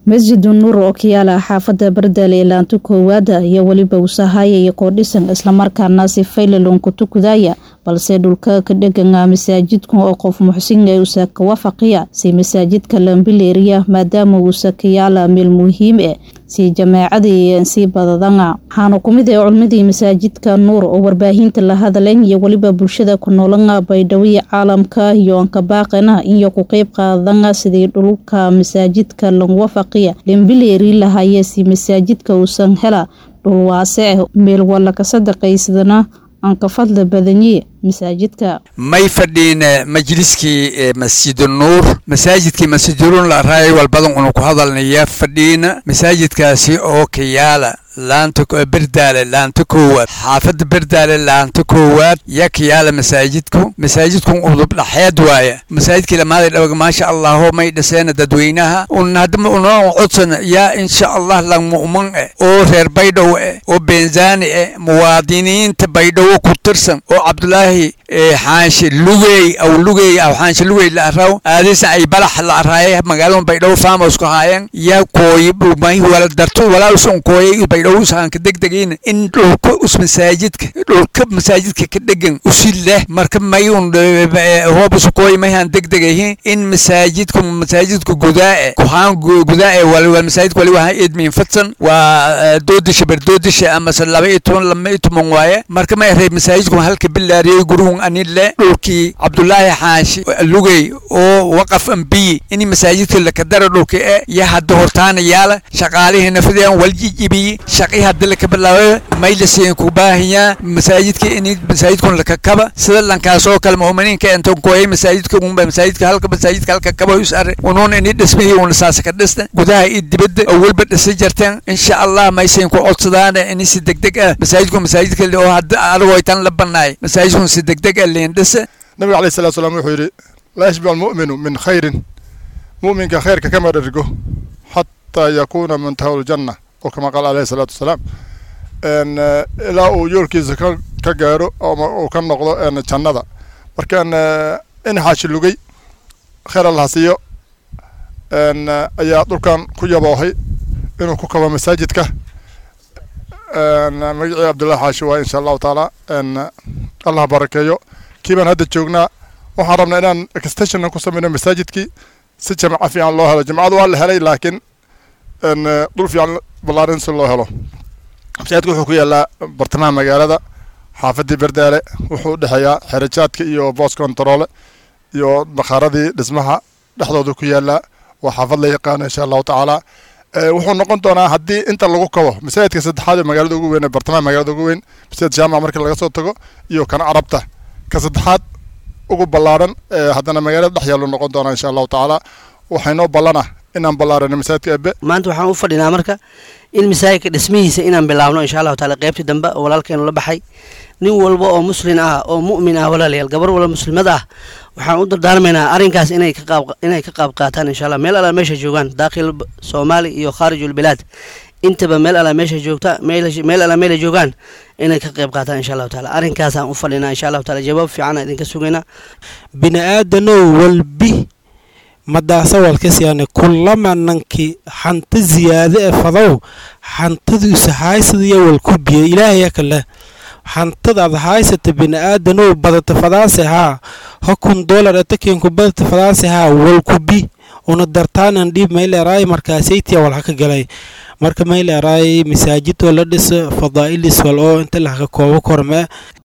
masjidu nuur oo ka yaala xaafada bardaale ilaanto koowaada iyo weliba usahayaya koodhisan islamarkaana si faylalon ku tukudaya balse dhulka ka dheganga masaajidka oo qof muxsinga usa ka wafaqiya si masaajidka lambileeriya maadaama uusa ka yaala meel muhiim eh si jamaacadii sii badadanga waxaana kumid ah culmadii masaajidka nuur oo warbaahinta la hadleen iyo weliba bulshada ku noolanga baydhawii caalamka iyo ankabaaqana iyo ku qeyb qaadanga sidii dhulka masaajidka lagu wafaqiya lambileeri lahaye si masaajidka uusan hela dhul waase ah meel walla ka sadaqaysadana aan ka fadli badanye masaajidka may fadhiin majliskii masjidu nuur masaajidkii masjidulun la raay walbadan unu ku hadalnaya fadhiina masaajidkaasi oo ka yaala laanta berdaale laanta koowaad xaafadda berdaale laanta koowaad yaa ka yaala masaajidku masaajidku udub dhaxeed waaya masaajidkii lamaaday dhawag maasha allahu may dhiseena dadweynaha un hadma unoo codsan yaa insha allah lang mu'min eh oo reer baydhow eh oo benzaani eh muwaadiniinta baydhowo ku tirsan oo cabdulaahi xaanshe lugey aw lugey aw xaanshe lugey la araw aadisa ay balax la araaye magaalada baydhabo farmers ku haayeen yaa kooyi may wala darto walaalsun kooyay baydhabo usahanka degdegiina in dhulka us masaajidka dhulka masaajidka ka dhegan usi leh marka mayun hoobusu kooyi mayhan degdegahin in masaajidku masaajidku gudaa kuhaan gudaa wal masaajidka wali wahan idmiin fadsan waa doodisha berdoodisha amase laba iyo toban laba iyo toban waaye marka may reeb masaajidku halka bilaariyey guruhun anile dhulkii cabdulaahi xaashi lugey oo waqaf ambiyi in masaajidka lakadara dhulka e ya hadda hortaana yaala shaqaalihii nafadeen waljijibiyi shaqii hadda laka bilaabay maylasiin ku baahiyaa masaajidka in masaajidkun lakakaba sida lankaasoo kale mu'miniinka enton kooyay masaajidka unba masaajidka halka masaajidka halka kaba usare unuun ini dhismihii una saasa ka dhista gudaha iyo dibadda oo welba dhisa jarteen insha allah maysayn ku codsadaan in si degdeg ah masaajidku masaajidka oo hadda adagoo tan la banaay masaajidkun si degdeg ah liin dhisa nabiga alayhi salatu salaam wuxuu yidhi laa yashbicu almu'minu min khayrin mu'minka khayrka kama dhergo xataa yakuuna muntaha ljanna oo kama qaal alayhi salaatu wasalaam ilaa uu yoolkiisa ka ka gaaro ama uu ka noqdo jannada markaan in xaashi lugay khayr allah siiyo ayaa dhulkan ku yaboohay inuu ku kabo masaajidka magacii cabdullahi xaashi waa insha allahu taala allah barakeeyo kii baan hadda joognaa waxaan rabnaa inaan extensionna ku sameyno masaajidkii si jamca fiican loo helo jamcadu waa la helay laakiin dhul fiican ballaarin si loo helo masaajidka wuxuu ku yaalaa bartamaha magaalada xaafadii berdaale wuxuu udhexeeyaa xerajaadka iyo boos controle iyo bakhaaradii dhismaha dhexdooda ku yaalaa waa xaafad la yaqaano insha allahu tacaala wuxuu noqon doonaa haddii inta lagu kabo masaajidka saddexaad ee magaalada ugu weyn ee bartamaha magaalada ugu weyn masaajid jaamaca markii laga soo tago iyo kan carabta ka saddexaad ugu ballaaran haddana magaalada dhex yaallu noqon doonaa insha allahu tacaala waxaynoo ballana inaan ballaarano masaajidka ebe maanta waxaan u fadhinaa marka in masaajidka dhismihiisa inaan bilaabno insha allahu taala qaybtii dambe oo walaalkeenu la baxay nin walba oo muslin ah oo mu'min ah walaalayaal gabar walba muslimad ah waxaan u dardaarmaynaa arrinkaas inay ka qaab inay ka qaab qaataan insha allah meel alla meesha joogaan daakhil soomaali iyo khaarijul bilaad intaba meel alla meesha joogta meel alla meela joogaan inay ka qayb qaataan insha allahu taala arrinkaasaan u fadhinaa insha allahu taala jawaab fiican idinka sugaynaa bini aadanow walbi madaasawalkasyaane kulama nanki xanta ziyaade e fadow xantadiisa haysadiyo walku biye ilaahaya kale xantadaad haysata bini-aadanow badata fadaase haa hokun dolar atakenku badata fadaase haa walkubi una dartaanan dhiib mayleeraay markaasaytiya walha ka galay marka mayleeraay masaajidoo la dhisa fadaa'ilis wal oo inta lahaka koobo kormee